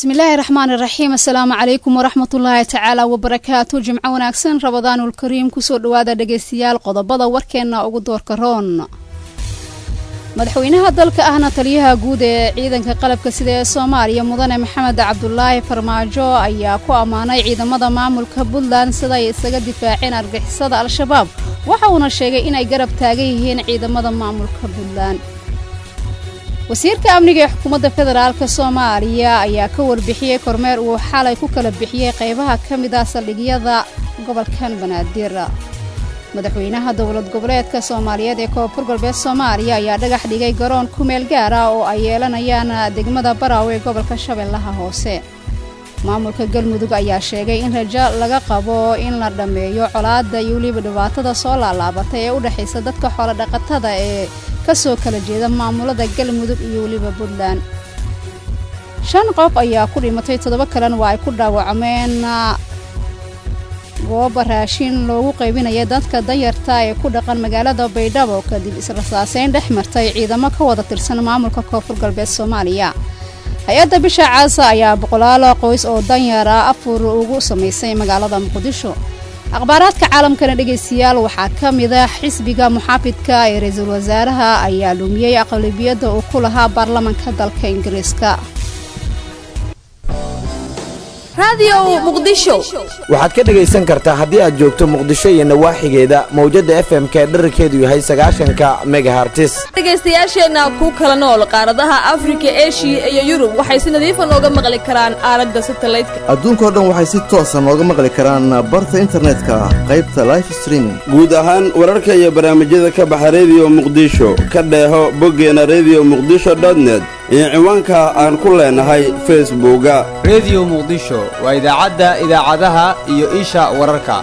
bismillaahi raxmaani raxiim assalaamu calaykum waraxmatullaahi tacaala wabarakaatu jimco wanaagsan rabadaanulkariim kusoo dhawaada dhegaystayaal qodobada warkeenna ugu doorka roon madaxweynaha dalka ahna taliyaha guud ee ciidanka qalabka sida ee soomaaliya mudane maxamed cabdulaahi farmaajo ayaa ku ammaanay ciidamada maamulka puntland siday isaga difaaceen argixisada al-shabaab waxa uuna sheegay inay garab taagan yihiin ciidamada maamulka puntland wasiirka amniga ee xukuumadda federaalka soomaaliya ayaa ka warbixiyey kormeer uu xalay ku kala bixiyey qaybaha ka mid ah saldhigyada gobolkan banaadir madaxweynaha dowlad goboleedka soomaaliyeed ee koonfur galbeed soomaaliya ayaa dhagax dhigay garoon ku meel gaar ah oo ay yeelanayaan degmada baraawe ee gobolka shabeellaha hoose maamulka galmudug ayaa sheegay in rajo laga qabo in la dhammeeyo colaadda iyo weliba dhibaatada soo laalaabatay ee u dhexaysa dadka xoolodhaqatada ee ka soo kala jeeda maamulada galmudug iyo weliba puntland shan qof ayaa ku dhimatay toddoba kalena waa ay ku dhaawacmeen gooba raashin loogu qaybinaya dadka danyarta ee ku dhaqan magaalada baydhabo kadib israsaaseyn dhex martay ciidamo ka wada tirsan maamulka koonfur galbeed soomaaliya hay-adda bisha caasa ayaa boqolaal qoys oo danyara afur ugu samaysay magaalada muqdisho akhbaaraadka caalamkana dhegaystayaal waxaa ka mid ah xisbiga muxaafidka ee ra-iisul wasaaraha ayaa lumiyey aqlabiyadda uu ku lahaa baarlamanka dalka ingiriiska waxaad ka dhegaysan kartaa haddii aad joogto muqdisho iyo nawaaxigeeda mawjadda f m k dherarkeedu yahay sagaashanka megahartis dhegaystayaasheenna ku kala nool qaaradaha afrika eshiya iyo yurub waxay si nadiifa nooga maqli karaan aalada satalaydka adduunkao dhan waxay si toosa nooga maqli karaan barta internetka qaybta life streaming guud ahaan wararka iyo barnaamijyada ka baxa rediyo muqdisho ka dheeho boggeena rediyo muqdisho dotnet iyo ciwaanka aan ku leenahay facebooka rediyo muqdisho waa idaacadda idaacadaha iyo isha wararka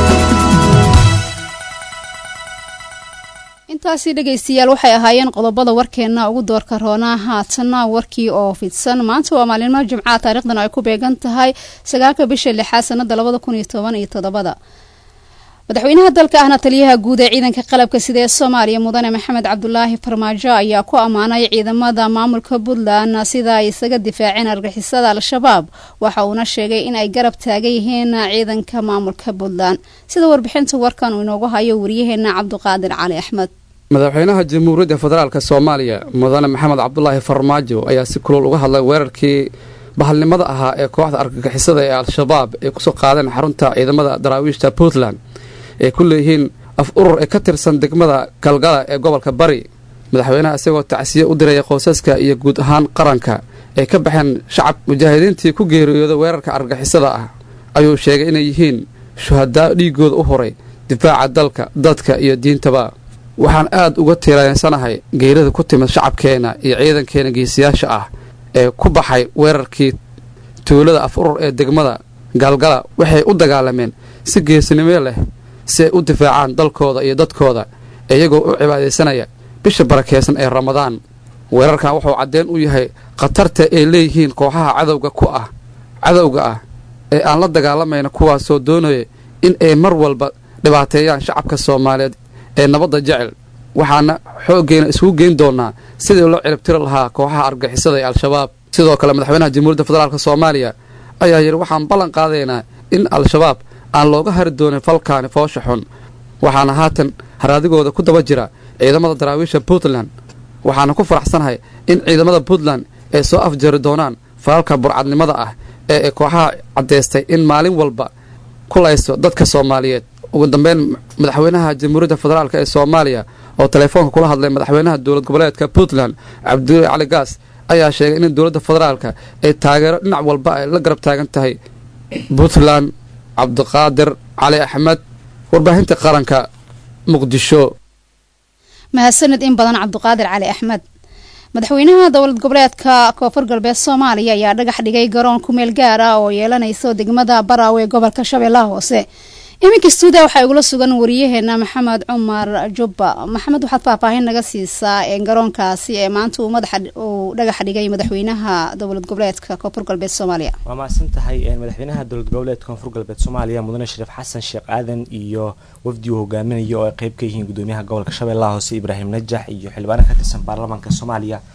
intaasi dhegaystayaal waxay ahaayeen qodobada warkeenna ugu doorka roonaa haatanna warkii oo fidsan maanta waa maalinimo jimcaha taarikhdan ay ku beegan tahay sagaalka bisha lixaad sanada labada kun iyo toban iyo toddobada madaxweynaha dalka ahna taliyaha guud ee ciidanka qalabka sida ee soomaaliya mudane maxamed cabdulaahi farmaajo ayaa ku ammaanay ciidamada maamulka puntland sida ay isaga difaaceen argixisada al-shabaab waxa uuna sheegay in ay garab taagan yihiin ciidanka maamulka puntland sida warbixinta warkan uu inoogu hayo wariyaheena cabduqaadir cali axmed madaxweynaha jamhuuriyadda federaalk soomaaliya mudane maxamed cabdulaahi farmaajo ayaa si kulul uga hadlay weerarkii bahalnimada ahaa ee kooxda argagixisada ee al-shabaab ay kusoo qaadeen xarunta ciidamada daraawiishta puntland ay ku leeyihiin af urur ee ka tirsan degmada galgala ee gobolka bari madaxweynaha isagoo tacsiye u diraya qoysaska iyo guud ahaan qaranka ay ka baxeen shacab mujaahidiintii ku geeriyooda weerarka argixisada ah ayuu sheegay inay yihiin shuhadaa dhiigooda u horay difaaca dalka dadka iyo diintaba waxaan aad uga tiiraysanahay geerida ku timid shacabkeenna iyo ciidankeena geesiyaasha ah ee ku baxay weerarkii tuulada af urur ee degmada gaalgala waxay u dagaalameen si geesinimo leh si ay u difaacaan dalkooda iyo dadkooda iyagoo u cibaadaysanaya bisha barakeysan ee ramadaan weerarkan wuxuu caddeen u yahay khatarta ay leeyihiin kooxaha cadowga ku ah cadowga ah ee aan la dagaalamayna kuwaasoo doonaya in ay mar walba dhibaateeyaan shacabka soomaaliyeed ee nabadda jecel waxaana xooggeena isugu geyn doonaa sidii loo ciribtiri lahaa kooxaha argixisada ee al-shabaab sidoo kale madaxweynaha jamhuuriyadda federaalk soomaaliya ayaa yidhi waxaan ballan qaadaynaa in al-shabaab aan looga hari doonin falkaani foosha xun waxaana haatan haraadigooda ku daba jira ciidamada daraawiisha puntland waxaana ku faraxsanahay in ciidamada puntland ay soo afjari doonaan falalka burcadnimada ah ee ay kooxaha caddaystay in maalin walba ku layso dadka soomaaliyeed ugu dambeyn madaxweynaha jamhuuriyadda federaalk ee soomaaliya oo teleefoonka kula hadlay madaxweynaha dowlad goboleedka puntland cabdulaahi cali gaas ayaa sheegay in dowladda federaalka ay taageero dhinac walba ay la garab taagan tahay puntland cabdiqaadir cali axmed warbaahinta qaranka muqdisho mahadsanid in badan cabdiqaadir cali axmed madaxweynaha dowlad goboleedka koonfur galbeed soomaaliya ayaa dhagax dhigay garoon ku meel gaar ah oo yeelanayso degmada baraawe ee gobolka shabeellaha hoose iminka stuudia waxaa igula sugan wariyaheena maxamed cumar jubba maxamed waxaad faahfaahin naga siisaa garoonkaasi ee maanta uu madaxa uu dhagax dhigay madaxweynaha dowlad goboleedka koonfur galbeed soomaaliya waa mahadsan tahay madaxweynaha dowlad goboleedka koonfur galbeed soomaaliya mudane shariif xasan sheekh aadan iyo wafdi uu hogaaminayo oo ay qeyb ka yihiin gudoomiyaha gobolka shabeellaha hoose ibraahim najax iyo xildhibaano ka tirsan baarlamaanka soomaaliya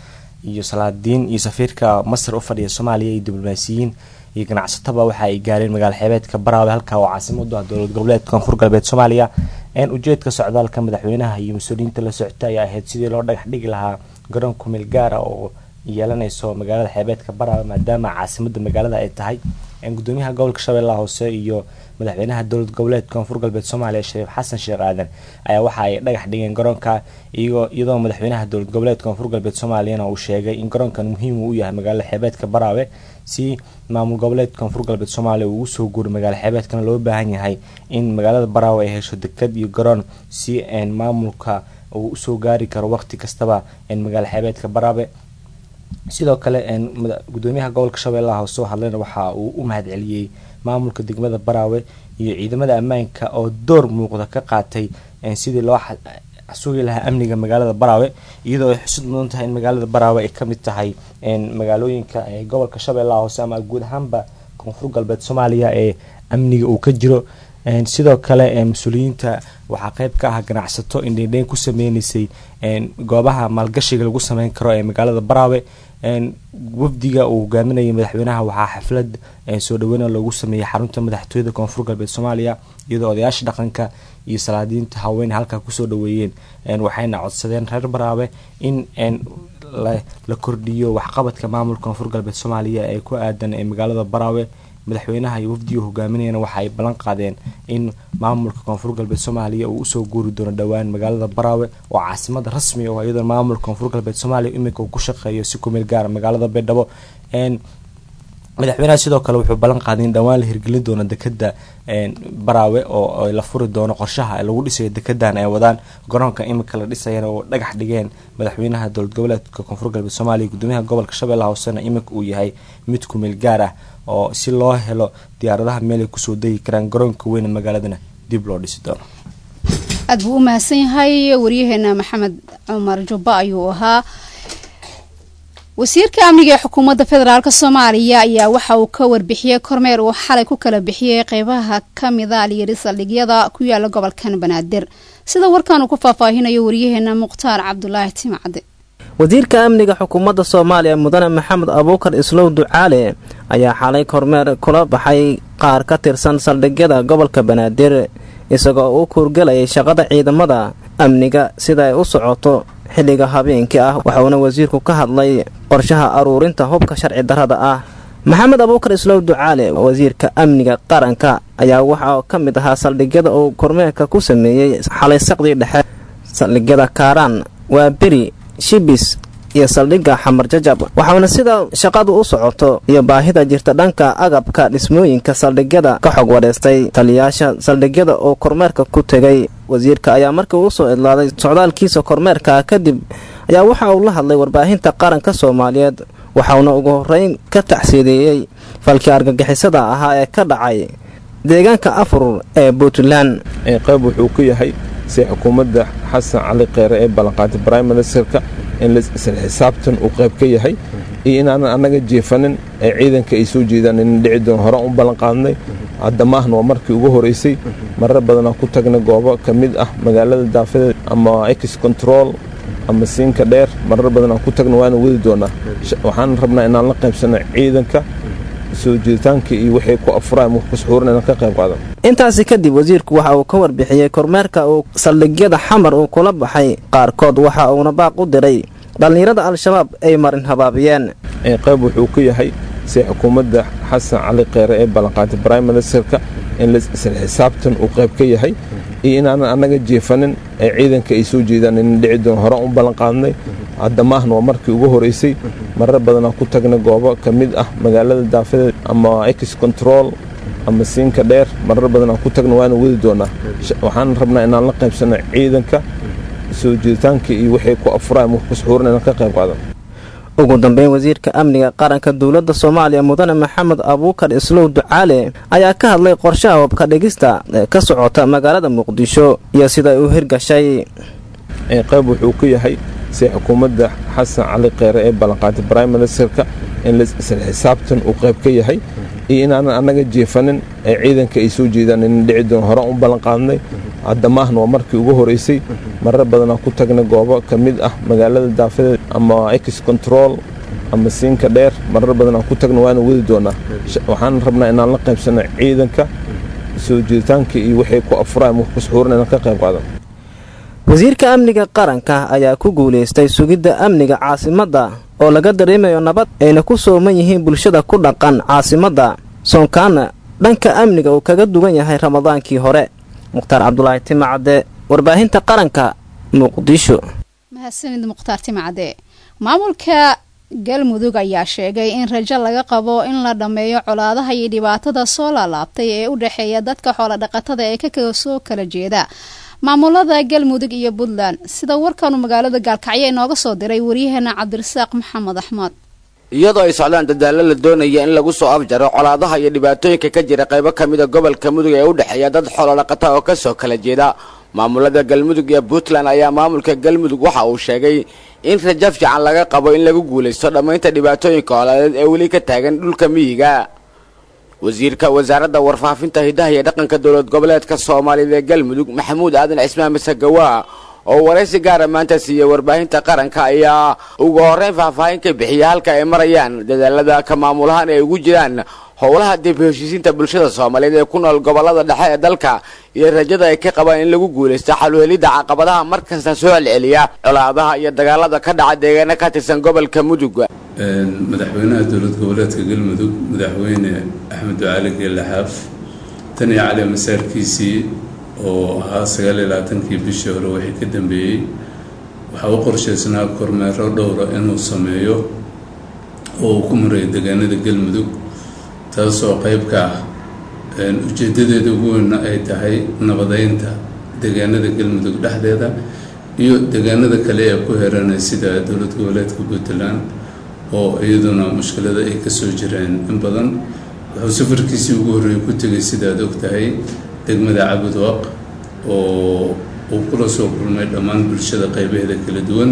iyo salaadiin iyo safiirka masar u fadhiya soomaaliya iyo diblomaasiyiin iyo ganacsataba waxa ay gaareen magaala xeebeedka baraawe halka oo caasimadu ah dowlad goboleedka koonfur galbeed soomaaliya ujeedka socdaalka madaxweynaha iyo mas-uuliyiinta la socota ayaa ahayd sidii loo dhagax dhigi lahaa garoon kumeel gaara oo yeelanayso magaalada xeebeedka baraawe maadaama caasimada magaalada ay tahay gudoomiyaha gobolka shabeellaha hoose iyo madaxweynaha dowlad goboleedka koonfur galbeed soomaaliya shariif xasan sheekh aadan ayaa waxa ay dhagax dhigeen garoonka iyadoo madaxweynaha dowlad goboleedka koonfur galbeed soomaaliyana uu sheegay in garoonkan muhiim uu yahay magaalada xeebeedka baraawe si maamul goboleedka koonfur galbeed soomaaliya uu usoo guuro magaala xeebeedkana loo baahan yahay in magaalada baraawe ay hesho dekad iyo garoon si maamulka uu usoo gaari karo waqti kastaba magaala xeebeedka baraawe sidoo kale gudoomiyaha gobolka shabeellaha hoose oo hadlayna waxa uu u mahad celiyey maamulka degmada baraawe iyo ciidamada ammaanka oo door muuqda ka qaatay sidii loo sugi lahaa amniga magaalada baraawe iyadoo ay xusud mudan tahay in magaalada baraawe ay kamid tahay magaalooyinka gobolka shabeellaha hoose ama guud ahaanba koonfur galbeed soomaaliya ee amniga uu ka jiro sidoo kale mas-uuliyiinta waxaa qeyb ka ah ganacsato indheindheyn ku sameyneysay goobaha maalgashiga lagu sameyn karo ee magaalada baraawe wafdiga uu hogaaminayay madaxweynaha waxaa xaflad soo dhaweyna loogu sameeyey xarunta madaxtooyada koonfur galbeed soomaaliya iyadoo odayaasha dhaqanka iyo salaadiinta haween halkaa kusoo dhaweeyeen waxayna codsadeen reer baraawe in la kordhiyo waxqabadka maamulka koonfur galbeed soomaaliya ee ku aadan ee magaalada baraawe madaxweynaha iyo wafdiga hogaaminayana waxa ay ballan qaadeen in maamulka koonfur galbeed soomaaliya uu usoo guuri doono dhowaan magaalada baraawe oo caasimada rasmi oo iyadoo maamulka koonfur galbeed soomaaliya iminka uu ku shaqeeyo si kumeel gaara magaalada baydhabo madaxweynaha sidoo kale wuxuu ballan qaaday in dhowaan la hirgelin doono dekada baraawe oo la furi doono qorshaha lagu dhisayo dekedan ay wadaan garoonka iminka la dhisayana oo dhagax dhigeen madaxweynaha dowlad goboleedka koonfur galbeed soomaaliya gudoomiyaha gobolka shabeellaha hoosena iminka uu yahay mid kumeel gaar ah oo si loo helo diyaaradaha meelay kusoo degi karaan garoonka weyne magaaladana dib loo dhisi doono aad buu u mahadsan yahay waryaheena maxamed cumar jubba ayuu ahaa wasiirka amniga ee xukuumadda federaalk soomaaliya ayaa waxa uu ka warbixiyey kormeer uu xalay ku kala bixiyey qeybaha kamida alyari saldhigyada ku yaala gobolkan banaadir sida warkan uu ku faahfaahinayo waryaheena mukhtaar cabdulaahi timacde wasiirka amniga xukuumadda soomaaliya mudane maxamed abuukar islow ducaale ayaa xalay kormeer kula baxay qaar ka tirsan saldhigyada gobolka banaadir isagoo u kuurgelayay shaqada ciidamada amniga sida ay u socoto xilliga habeenkii ah waxauna wasiirku ka hadlay qorshaha aruurinta hubka sharci darrada ah maxamed abuukar islow ducaale wasiirka amniga qaranka ayaa waxaa ka mid ahaa saldhigyada uu kormeerka ku sameeyey xalay saqdii dhexe saldhigyada kaaraan waa beri shibis iyo saldhigga xamar jajab waxauna sida shaqadu u socoto iyo baahida jirta dhanka agabka dhismooyinka saldhigyada ka xog wadhaystay taliyaasha saldhigyada oo kormeerka ku tegay wasiirka ayaa markii uu soo idlaaday socdaalkiisa kormeerka kadib ayaa waxa uu la hadlay warbaahinta qaranka soomaaliyeed waxauna ugu horeyn ka tacsiideeyey falkii argagixisada ahaa ee ka dhacay deegaanka afur ee puntland qayb wuxuu ku yahay si xukuumadda xasan cali kheyre ee ballanqaatay brime ministerka in isla xisaabtan uu qayb ka yahay iyo inaanan annaga jeefanin ee ciidanka ay soo jeedaan in dhici doon hore u ballanqaadnay hadda maahna waa markii ugu horeysay marar badanaa ku tagnay goobo ka mid ah magaalada daafadeed ama ex control ama siinka dheer marar badanaa ku tagna waana wadi doonaa waxaan rabnaa inaan la qaybsano ciidanka soo jeeditaanka iyo wixii ku afuraan wax ku suxuuran inaan ka qayb qaadan intaasi kadib wasiirku waxa uu ka warbixiyey kormeerka uu saldhigyada xamar uu kula baxay qaarkood waxa uuna baaq u diray dhallinyarada al-shabaab ay marin habaabiyeen qayb wuxuu ku yahay si xukuumadda xasan cali kheyre ee ballanqaatay brime ministerka in isla xisaabtan uu qayb ka yahay iyo inaanan annaga jeefanin ee ciidanka ay soo jeedaan in dhici doon hore u ballanqaadnay hadda maahna waa markii ugu horeysay marar badanaa ku tagnay goobo ka mid ah magaalada daafadeed ama ex control ama siinka dheer marar badanaa ku tagna waana wadi doonaa waxaan rabnaa inaan la qaybsano ciidanka soo jeeditaanka iyo wixii ku afuraan wax ku suxuuran inaan ka qayb qaadan ugu dambeyn wasiirka amniga qaranka dowladda soomaaliya mudane maxamed abuukar islow ducaale ayaa ka hadlay qorshaha hubka dhigista ee ka socota magaalada muqdisho iyo siday u hirgashay qayb wuxuu ku yahay si xukuumadda xasan cali kheyre ee ballanqaatay brime ministerka in isla xisaabtan uu qayb ka yahay iyo inaanan annaga jeefanin ee ciidanka ay soo jeedaan in dhici doon hore u ballanqaadnay hadda maahna waa markii ugu horeysay marar badanaa ku tagnay goobo ka mid ah magaalada daafadeed ama ex control ama siinka dheer marar badanaa ku tagna waana wadi doonaa waxaan rabnaa inaan la qaybsano ciidanka soo jeeditaanka iyo waxay ku afuraan wax kusxuuran inaan ka qayb qaadan wasiirka amniga qaranka ayaa ku guulaystay sugidda amniga caasimadda oo laga dareemayo nabad ayna ku sooman yihiin bulshada ku dhaqan caasimadda soonkaana dhanka amniga uu kaga duwan yahay ramadaankii hore mukhtaar cabdulaahi timacadde warbaahinta qaranka muqdisho mahadsanid mukhtaar timacadde maamulka galmudug ayaa sheegay in rajo laga qabo in la dhammeeyo colaadaha iyo dhibaatada soo laalaabtay ee u dhexeeya dadka xoolodhaqatada ee ka soo kala jeeda maamulada galmudug iyo puntland sida warkanu magaalada gaalkacyo inooga soo diray waryaheena cabdirasaaq maxamed axmed iyadoo ay socdaan dadaallo la doonaya in lagu soo afjaro colaadaha iyo dhibaatooyinka ka jira qaybo ka mida gobolka mudug ee u dhexeeya dad xoolodhaqata oo kasoo kala jeeda maamulada galmudug iyo puntland ayaa maamulka galmudug waxa uu sheegay in rajo fiican laga qabo in lagu guulaysto dhammaynta dhibaatooyinka colaadeed ee weli ka taagan dhulka miyiga wasiirka wasaaradda warfaafinta hidaha iyo dhaqanka dowlad goboleedka soomaaliyeed ee galmudug maxamuud aadan cismaan masagawaa oo waraysi gaara maanta siiyey warbaahinta qaranka ayaa ugu horreyn faahfaahin ka bixiyay halka ay marayaan dadaalada ka maamulahaan ay ugu jiraan howlaha dib heshiisiinta bulshada soomaaliyeed ee ku nool gobolada dhexe ee dalka iyo rajada ay ka qabaan in lagu guulaysto xaluhelidda caqabadaha markasta soo celceliya colaadaha iyo dagaalada ka dhaca deegaano ka tirsan gobolka mudug madaxweynaha dowlad goboleedka galmudug madaxweyne axmed ducaali geelaxaaf tan iyo cali masaarkiisii oo ahaa sagaal iyo labaatankii bishii hore wixii ka dambeeyey waxaa u qorshaysnaa kormeero dhowra inuu sameeyo oo uu ku marayo deegaanada galmudug taasoo qayb ka ah ujeedadeeda ugu weynna ay tahay nabadeynta deegaanada galmudug dhexdeeda iyo deegaanada kale ee ku heranay sida dowlad goboleedka puntland oo iyaduna mushkilada ay kasoo jireen in badan wuxuu safarkiisii ugu horreeyay ku tegay sidaad og tahay degmada cabudwaq oo uu kula soo kulmay dhammaan bulshada qaybaheeda kala duwan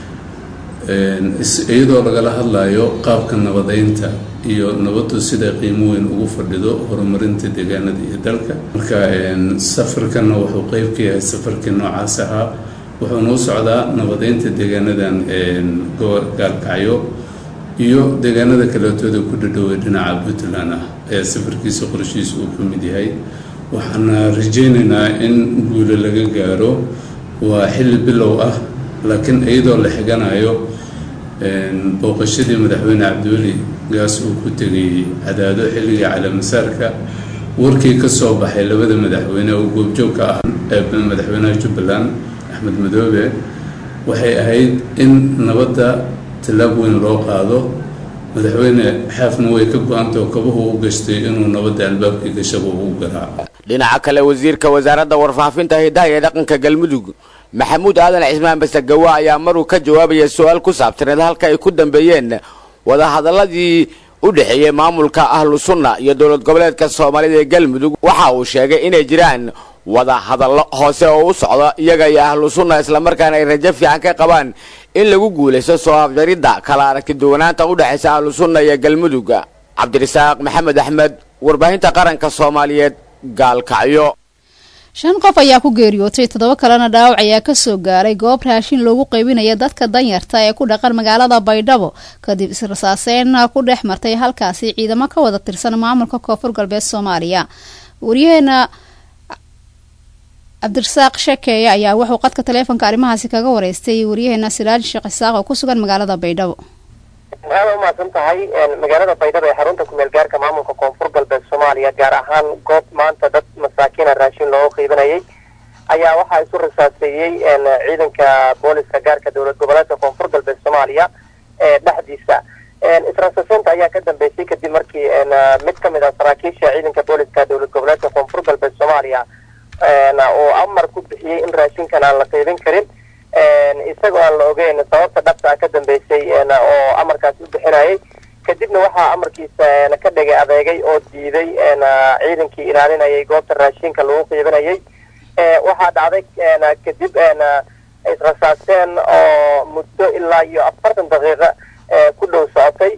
iyadoo lagala hadlayo qaabka nabadeynta iyo nabaddu siday qiimo weyn ugu fadhido horumarinta deegaanada iyo dalka marka safarkanna wuxuu qeyb ka yahay safarkii noocaas ahaa wuxuuna u socdaa nabadeynta deegaanadan gaalkacyo iyo deegaanada kaleetooda ku dhadhoway dhinaca puntland ah ayaa safarkiisa qorshihiisa uu ka mid yahay waxaana rajeynaynaa in guulo laga gaaro waa xilli bilow ah laakiin iyadoo la xiganayo booqashadii madaxweyne cabdiweli gaas uu ku tegay cadaado xilligii calamasaarka warkii ka soo baxay labada madaxweyne oo goobjoogka ah ee madaxweynaha jubbaland axmed madoobe waxay ahayd in nabadda tallaab weyn loo qaado madaxweyne xaafna way ka go-antao kabuhu u gashtay inuu nabadda albaabkii gashaba u garaaco dhinaca kale wasiirka wasaaradda warfaafinta hidaha iyo dhaqanka galmudug maxamuud aadan cismaan basagawa ayaa maruu ka jawaabaya su-aal ku saabsaneed halka ay ku dambeeyeen wadahadaladii u dhexeeyey maamulka ahlu sunna iyo dowlad goboleedka soomaalida ee galmudug waxa uu sheegay inay jiraan wada hadallo hoose oo u socda iyaga iyo ahlu sunna islamarkaana ay rajo fiican ka qabaan in lagu guulaysto soo afjaridda kala aragti duwanaanta u dhexaysa ahlu sunna iyo galmudug cabdirasaaq maxamed axmed warbaahinta qaranka soomaaliyeed gaalkacyo shan qof ayaa ku geeriyootay toddoba kalena dhaawac ayaa kasoo gaaray goob raashin loogu qaybinaya dadka danyarta ee ku dhaqan magaalada baydhabo kadib israsaaseyn ku dhex martay halkaasi ciidamo ka wada tirsan maamulka koonfur galbeed soomaaliya waryaheena cabdirasaaq shekeeye ayaa wuxuu qadka taleefonka arrimahaasi kaga wareystay waryaheena siraaj sheekh isaaq oo ku sugan magaalada baydhabo aada umahadsan tahay magaalada baydhabo ee xarunta kumeel gaarka maamulka koonfur galbeed soomaaliya gaar ahaan goob maanta dad masaakiina raashin looga qiibanayay ayaa waxaa isu rasaaseeyey ciidanka booliska gaarka dowlad goboleedka koonfur galbeed soomaaliya ee dhexdiisa israsaaseynta ayaa ka dambeysay kadib markii mid ka mid ah saraakiisha ciidanka booliska dowlad goboleedka koonfur galbeed soomaaliya uu amar ku bixiyey in raashinkan aan la qiibin karin isagoo aan la ogeyn sababta dhabta ah ka dambeysay oo amarkaasi u bixinayay kadibna waxaa amarkiisa ka dhigay adeegay oo diiday ciidankii ilaalinayay goobta raashinka lagu qiibinayay waxaa dhacday kadib israsaaseen oo muddo ilaa iyo afartan daqiiqo ku dhow socotay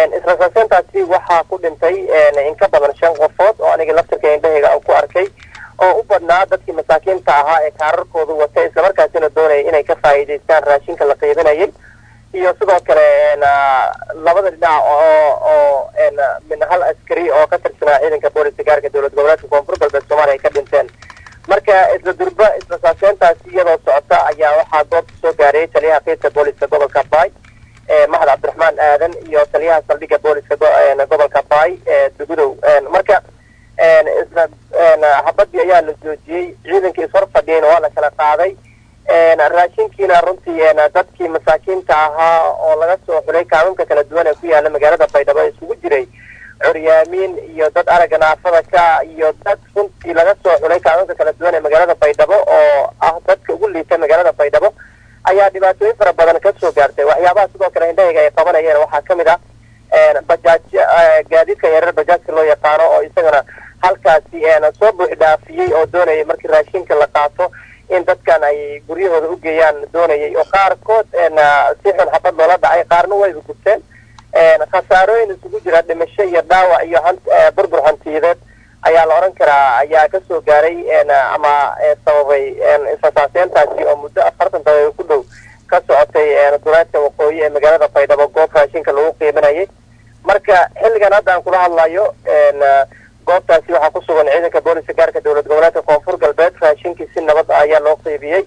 israsaaseentaasi waxaa ku dhintay in ka badan shan qofood oo aniga laftirka indhahayga aan ku arkay oo u badnaa dadkii masaakiinta ahaa ee kaararkooda watay islamarkaasina doonaya inay ka faa'iidaystaan raashinka la qiibinayay iyo sidoo kale labada dhinac oo oo min hal askari oo ka tirsanaa ciidanka booliska gaarka dowlad goboleedka koonfur galbeed soomaaliya ay ka dhinteen marka isla durba isla saaseyntaasi iyadoo socota ayaa waxaa goobta soo gaarayay taliyaha qiidka booliska gobolka baay maxad cabdiraxmaan aadan iyo taliyaha saldhigga booliska gobolka baay dugudow marka isla habadii ayaa la joojiyey ciidankii ishor fadhiyeyna waa la kala qaaday raashinkiina runtii dadkii masaakiinta ahaa oo laga soo xulay kaaminka kala duwan ee ku yaala magaalada baydhabo isugu jiray curyaamiin iyo dad aragga naafada ka iyo dad runtii laga soo xulay kaaminka kala duwan ee magaalada baydhabo oo ah dadka ugu liita magaalada baydhabo ayaa dhibaatooyin fara badan ka soo gaartay waxyaabaha sidoo kale indhahayga ay qabanayeen waxaa ka mid ah bajaaj gaadiidka yareer bajaajka loo yaqaano oo isagana halkaasi soo buux dhaafiyey oo doonayay markii raashinka la qaato in dadkan ay guryahooda u geeyaan doonayay oo qaarkood si xun xabad loola dhacay qaarna wayba gubteen khasaarooyin isugu jira dhimasho iyo dhaawac iyo burbur hantiyadeed ayaa la odhan karaa ayaa ka soo gaaray ama sababay isasaaseyntaasi oo muddo afartan daqiiqo ku dhow ka socotay duleedka waqooyi ee magaalada baydhabo goob raashinka lagu qiiminayay marka xilligan hadda aan kula hadlayo goobtaasi waxaa ku sugan ciidanka booliska gaarka dowlad goboleedka koonfur galbeed raashinkii si nabad ah ayaa loo qiibiyey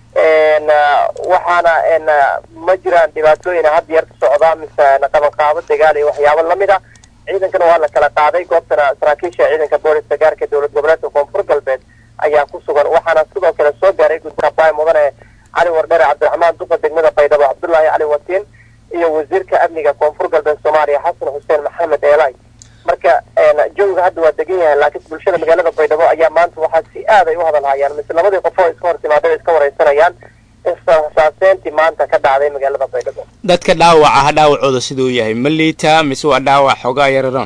waxaana ma jiraan dhibaatooyin had yeer ka socda mise qabanqaabo dagaal iyo waxyaabo lamid ah ciidankana waa la kala qaaday goobtana saraakiisha ciidanka booliska gaarka dowlad goboleedka koonfur galbeed ayaa ku sugan waxaana sidoo kale soo gaaray gudoomiyaha baay mudane cali wardhere cabdiraxmaan duqa degmada baydhabo cabdullaahi cali watiin iyo wasiirka amniga koonfur galbeed soomaaliya xasan xuseen maxamed eelay marka jawga hadda waa degan yahay laakiin bulshada magaalada baydhabo ayaa maanta waxaa si aad ay u hadalhayaan mise labadii qof oo iska hor timaadada iska wareysanayaan isasaaseyntii maanta ka dhacday magaalada baydhabo dadka dhaawaca ha dhaawacooda siduu yahay ma liitaa mise waa dhaawac xoogaa yararoon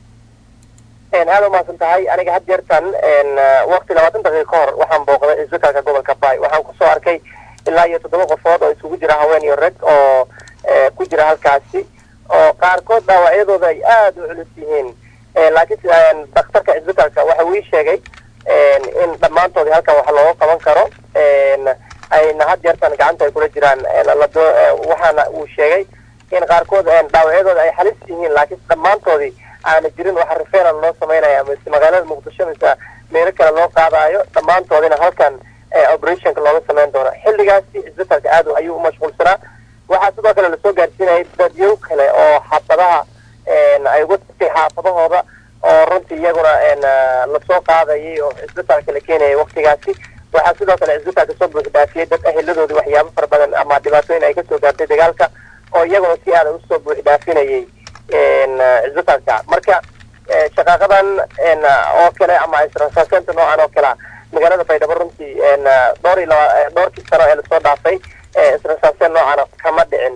aada umahadsan tahay aniga had jeertan waqti labaatan daqiiqa ka hor waxaan booqday isbitaalka gobolka baay waxaan kusoo arkay ilaa iyo toddoba qofood oo isugu jira haween iyo rag oo ku jira halkaasi oo qaarkood dhaawacyadooda ay aada u culus yihiin laakiin daktarka cisbitaalka waxa uu ii sheegay in dhammaantoodii halkan wax looga qaban karo ayna had jeertan gacanta ay kula jiraan waxaana uu sheegay in qaarkood dhaawacyadooda ay halis yihiin laakiin dhammaantoodii aana jirin waxa referal loo samaynaya mise magaalada muqdisho mise meelo kale loo qaadayo dhammaantoodina halkan operationka looga samayn doono xilligaasi cisbitaalka aad ayuu u mashquulsanaa waxaa sidoo kale lasoo gaarsiinayay dadyow kale oo xaafadaha ay uga tagtay xaafadahooda oo runtii iyaguna lasoo qaadayay oo cisbitaalka la keenayay waktigaasi waxaa sidoo kale cisbitaalka soo buux dhaafiyey dad aheladoodii waxyaabo fara badan ama dhibaatooyin ay kasoo gaartay dagaalka oo iyaguna si aada usoo buux dhaafinayay cisbitaalka marka shaqaaqadan oo kale ama israsaaseynta noocan oo kalea magaalada baydhabo runtii dhowr iyo laba dhowrkii sano ee lasoo dhaafay israsaaseen noocan kama dhicin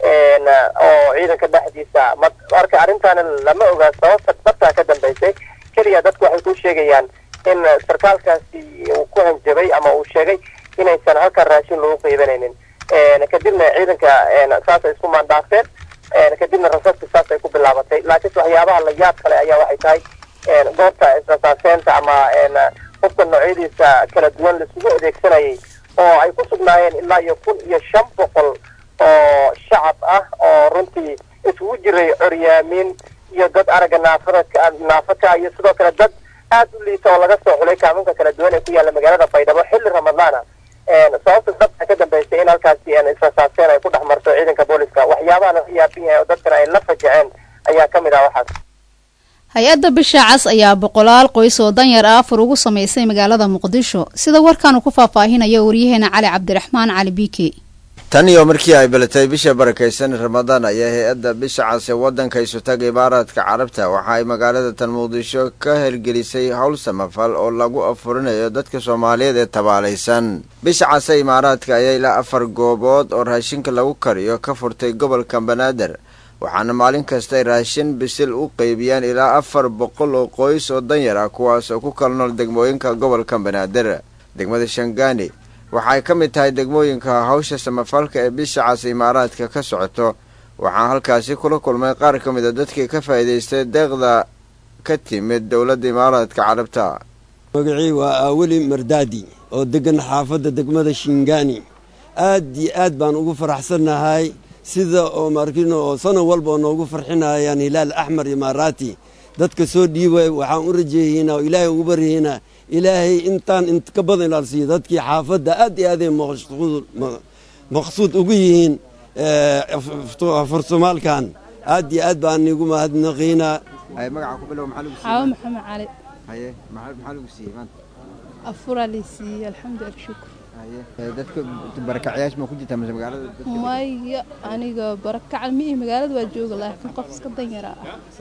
oo ciidanka dhexdiisa marka arrintaana lama ogaa sababta dhabtaa ka dambeysay keliya dadku waxay ku sheegayaan in sarkaalkaasi uu ku hanjabay ama uu sheegay inaysan halkan raashin lagu qiibanaynin kadibna ciidanka saasay isku maandhaafeen kadibna rasaska saas ay ku bilaabatay laakiinse waxyaabaha la yaab kale ayaa waxay tahay goobta israsaaseenta ama qofka noocyadiisa kala duwan laisugu adeegsanayay oo ay ku sugnaayeen ilaa iyo kun iyo shan boqol oo shacab ah oo runtii isugu jiray coryaamiin iyo dad aragga naafada naafaka iyo sidoo kale dad aad u liita oo laga soo xulay kaaminka kala duwan ee ku yaalla magaalada baydhabo xilli ramadaana sababta dabta ka dambeysay in halkaasi israsaaseen ay ku dhex marto ciidanka booliska waxyaabaha laga yaabin yahay oo dadkana ay la fajaceen ayaa ka mid ah waxaas hay-adda bisha cas ayaa boqolaal qoys oo danyar ah afur ugu samaysay magaalada muqdisho sida warkaanu ku faahfaahinaya waryaheena cali cabdiraxmaan cali biike tan iyo markii ay balatay bisha barakaysan ramadaan ayaa hay-adda bisha cas ee waddanka isutaga imaaraadka carabta waxa ay magaalada tan muqdisho ka hirgelisay howl samafal oo lagu afurinayo dadka soomaaliyeed ee tabaalaysan bisha cas ee imaaraadka ayaa ilaa afar goobood oo raashinka lagu kariyo ka furtay gobolka banaadir waxaana maalin kasta ay raashin bisil u qeybiyaan ilaa afar boqol oo qoys oo danyar ah kuwaas oo ku kala nool degmooyinka gobolka banaadir degmada shangaani waxaay ka mid tahay degmooyinka hawsha samafalka ee bisha cas imaaraadka ka socoto waxaan halkaasi kula kulmay qaar ka mid a dadkii ka faa'iidaystay deeqda ka timid dowladda imaaraadka carabta magacii waa aaweli mardaadi oo degan xaafadda degmada shingaani aad iyo aad baan ugu faraxsannahay sida oo markino oo sano walba oo noogu farxinayaan hilaal axmar imaaraati dadka soo dhiibay waxaan u rajeeyeynaa oo ilaahay ugu baryaynaa ilaahay intaan int ka badan ilaalsiiyo dadkii xaafadda aad iyo aaday maqsuud ugu yihiin farsomaalkan aad iyo aad baan igu mahadnaqiynaa magaca ku bilow maxaa lagu xaawo maxamed cali haye maxaa lagu siiyey maanta afuraa lay siiyey alxamdulilah shukur haye dadka barakacyaasha ma ku jirtaa mise magaalada maya aniga barakacal miihi magaalada waa jooga laakiin qof iska danyaraa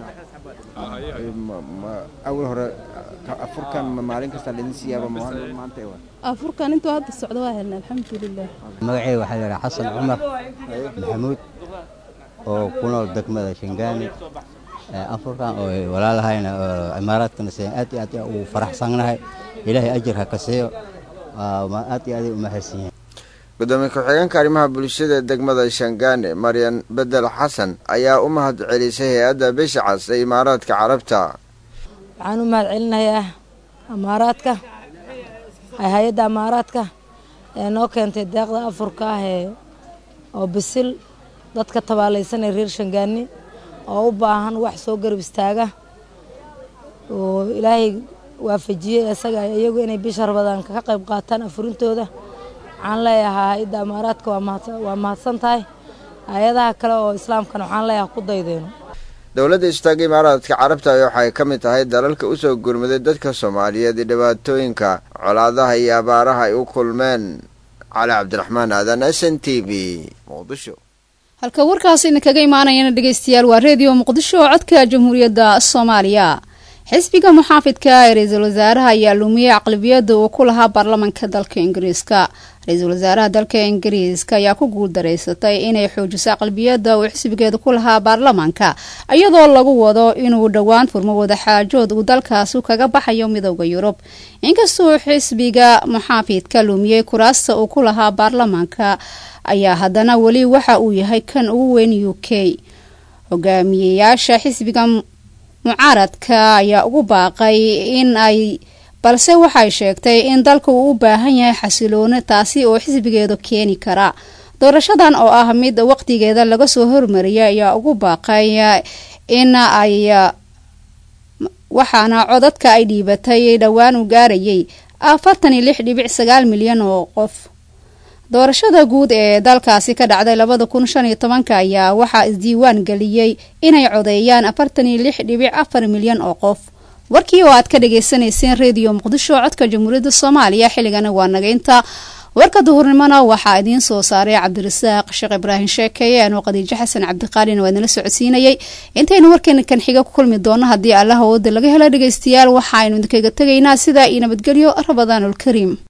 ah awal hore afurkan ma maalin kasta laidin siiyaaba maanta waa afurkan intuu hadda socdo waa helna alxamdulilah magacay waxaa la yidhaha xasan cumar maxamuud oo ku nool degmada shingaani afurkan oo walaalahayna oo imaaraadkana seen aad iyo aad ugu faraxsannahay ilaahay ajir ha ka siiyo aad iyo aaday u mahadsan yihiin gudoomiye ku-xigeenka arrimaha bulshada degmada shangaane maryan bedel xasan ayaa u mahad celisay hay-adda bisha cas ee imaaraadka carabta waxaan u mahad celinayaa amaaraadka hay-adda amaaraadka ee noo keentay deeqda afurka ah ee oo bisil dadka tabaalaysan ee reer shangaani oo u baahan wax soo garab istaaga oo ilaahay waafajiyey isaga iyagu inay bisha rabadaan ka qayb qaataan afurintooda waxaan leeyahaa hay-adda amaaraadka waa mahadsan tahay hay-adaha kale oo islaamkana waxaan leeyahaa ku daydeeno dowladda istaaga imaaraadka carabta waxay ka mid tahay dalalka usoo gurmaday dadka soomaaliyeed ee dhibaatooyinka colaadaha iyo abaaraha ay u kulmeen cali cabdiraxmaan aadan s n t v muqdisho halka warkaasina kaga imaanayana dhegeystayaal waa reediyo muqdisho oo codka jamhuuriyadda soomaaliya xisbiga muxaafidka ee ra-iisul wasaaraha ayaa lumiyey aqlabiyada uu ku lahaa baarlamanka dalka ingiriiska ra-iisul wasaaraha dalka ingiriiska ayaa ku guuldareysatay inay xoojiso aqlabiyada uu xisbigeeda ku lahaa baarlamanka iyadoo lagu wado inuu dhowaan furmo wadaxaajood uu dalkaasi kaga baxayo midooda yurub inkastoo xisbiga muxaafidka lumiyey kuraasta uu ku lahaa baarlamanka ayaa haddana weli waxa uu yahay kan ugu weyn u k hogaamiyeyaasha xisbiga mucaaradka ayaa ugu baaqay in ay balse waxay sheegtay in dalka uu u baahan yahay xasilooni taasi oo xisbigeedu keeni kara doorashadan oo ah mid waqtigeeda laga soo hormariyay ayaa ugu baaqay in ay waxaana codadka ay dhiibatay dhowaan u gaarayay afartan iyo lix dhibic sagaal milyan oo qof doorashada guud ee dalkaasi ka dhacday labada kun shan iyo tobanka ayaa waxaa isdiiwaan geliyey inay codeeyaan afartan iyo lix dhibic afar milyan oo qof warkii oo aad ka dhagaysanayseen reediyo muqdisho codka jamhuuriyadda soomaaliya xilligana waa nagaynta warka duhurnimona waxaa idiin soo saaray cabdirasaaq sheekh ibraahim sheekeeye anoo khadiijo xasan cabdiqaalina waa idinla socodsiinayay intaynu warkeena kan xiga ku kulmi doono haddii allah awooda laga helo dhegaystayaal waxaaynu idinkaga tegaynaa sidaa iyo nabadgelyo rabadaanulkariim